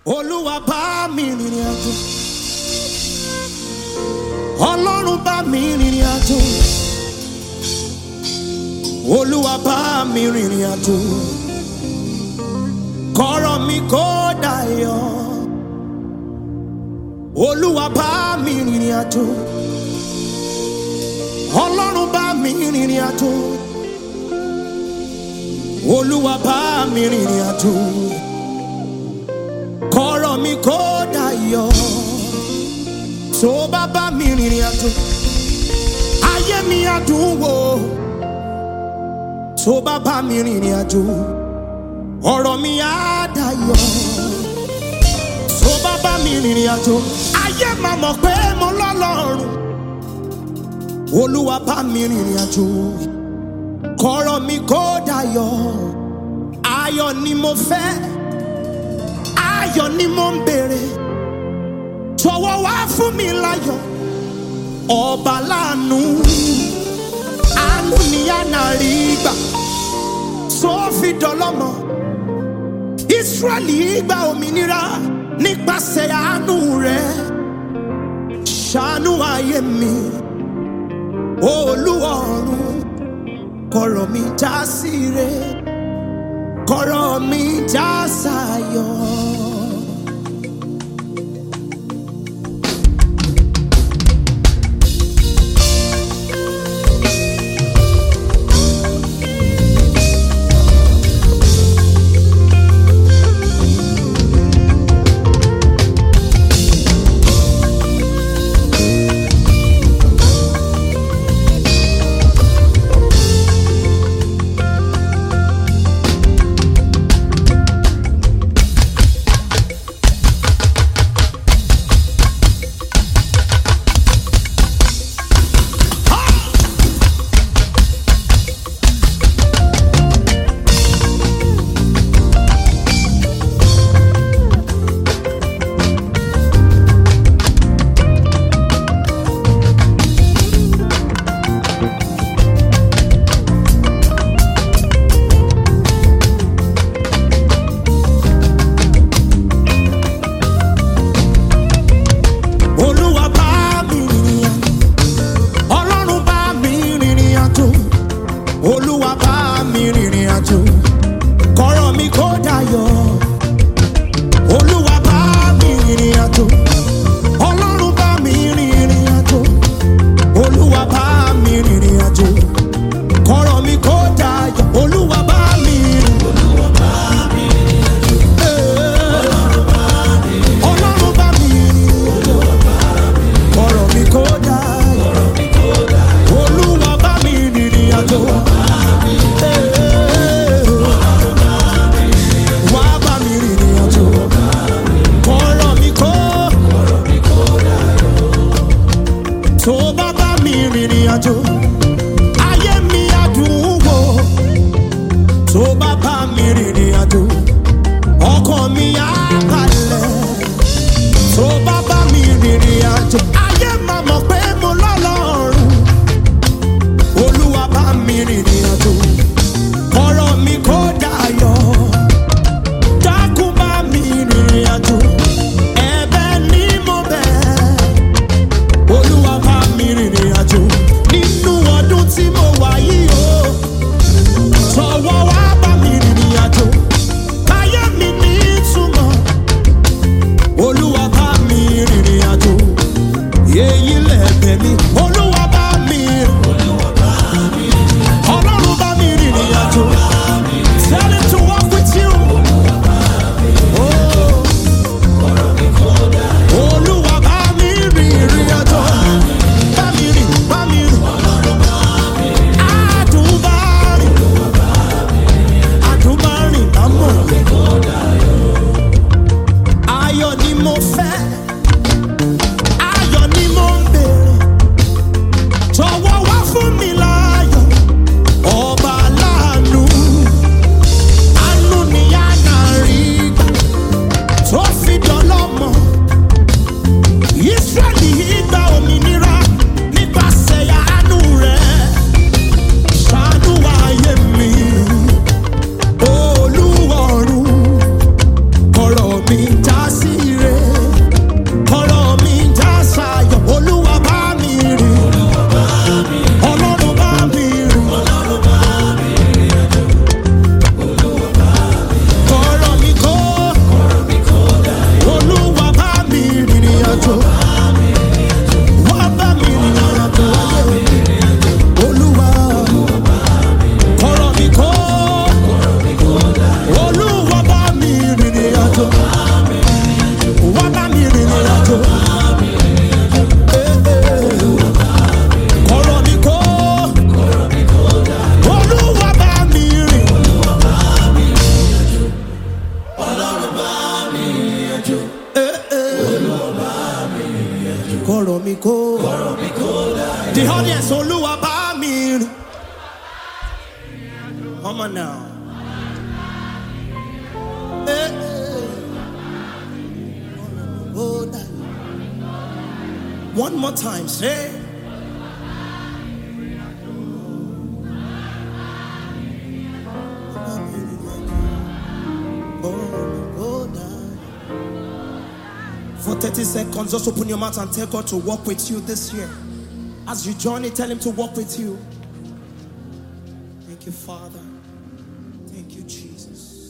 olúwa bá mi rìnrìn àjò ọlọ́run bá mi rìnrìn àjò olúwa bá mi rìnrìn àjò kọ́rọ̀ mi kó dayọ̀ olúwa bá mi rìnrìn àjò ọlọ́run bá mi rìnrìn àjò olúwa bá mi rìnrìn àjò kọ́rọ̀ mi kó dayọ̀ tó bá bá mi rìnrìn àjò ayé mi á dùn wò tó bá bá mi rìnrìn àjò ọ̀rọ̀ mi á dayọ̀ tó bá bá mi rìnrìn àjò ayé máa mọ̀ pé mo lọ́lọ́run olúwa bá mi rìnrìn àjò kọ́rọ̀ mi kó dayọ̀ ayọ̀ ni mo fẹ́ ayọ̀ ni mo ń béèrè jọ̀wọ́ wá fún mi láyọ̀ ọba láàánú àánú ni àná rí gbà tó fi dọlọ́mọ Ísírẹ́lì gba òmìnira nípasẹ̀ àánú rẹ̀ ṣàánú ayé mi Olúwa ọ̀run kọ̀rọ̀ mi já sí ire kọ̀rọ̀ mi já sáyọ̀. olúwa bá mi rìnrìn àjò ọlọ́run bá mi rìnrìn àjò olúwa bá mi rìnrìn àjò kọ́rọ̀ mi kó dayọ̀ olúwa bá mi rìnrìn àjò ọlọ́run bá mi rìnrìn àjò olúwa bá mi rìnrìn àjò kọ́rọ̀ mi kó dayọ̀ olúwa bá mi rìn. Ọlọ́run bá mi rìn ọ̀rọ̀ mi kò dáyọ̀. Olúwa bá mi rìnrìn àjò. Wá bá mi rìnrìn àjò. Ọ̀rọ̀ mi kò. Tó bá bá mi rìnrìn àjò. Ayé mi á dùn wò. Tó bá bá mi rìnrìn àjò. Ọkàn mi á balẹ̀ tó bá bá mi rìnrìn àjò ayé máa mọ̀ pé mo lọ́lọ́run olúwa bá mi rìnrìn àjò ọ̀rọ̀ mi kò dayọ̀ dákun bá mi rìnrìn àjò ẹ̀bẹ̀ ni mo bẹ̀ olúwa bá mi rìnrìn àjò nínú ọdún tí mo wà yìí o jọ̀wọ́ wá bá mi rìnrìn àjò ayé mi ní ìtumọ̀ olúwa bá mi rìnrìn àjò èyí lẹ̀bẹ̀ mi olúwa bá mi ọlọ́run bá mi rìnrìn àjò tell him to walk with you. Oh. olúwa bá mi rìnrìn àjò bá mi rìn bá mi rìn àdùn bá rìn àdùn bá rìn bá mọ̀ ayọ̀ ni mo fẹ́ ayọ̀ ni mo ń béèrè jọ̀wọ́ wá fún mi láyọ̀ ọba láàánú àánú ni àná rí gbà tó fi dọ́lọ́mọ Ísírẹ́lì gba òmìnira nípasẹ̀ àánú rẹ̀ ṣàánú ayé mi Olúwa ọ̀run ọ̀rọ̀ mi já sí àjò. kọ̀rọ̀ mi kó. the audience olúwa bá mi rìn. come on now. Eh, eh. Oh, that- One more time, say. For 30 seconds, just open your mouth and tell God to walk with you this year. As you journey, tell Him to walk with you. Thank you, Father. Thank you, Jesus.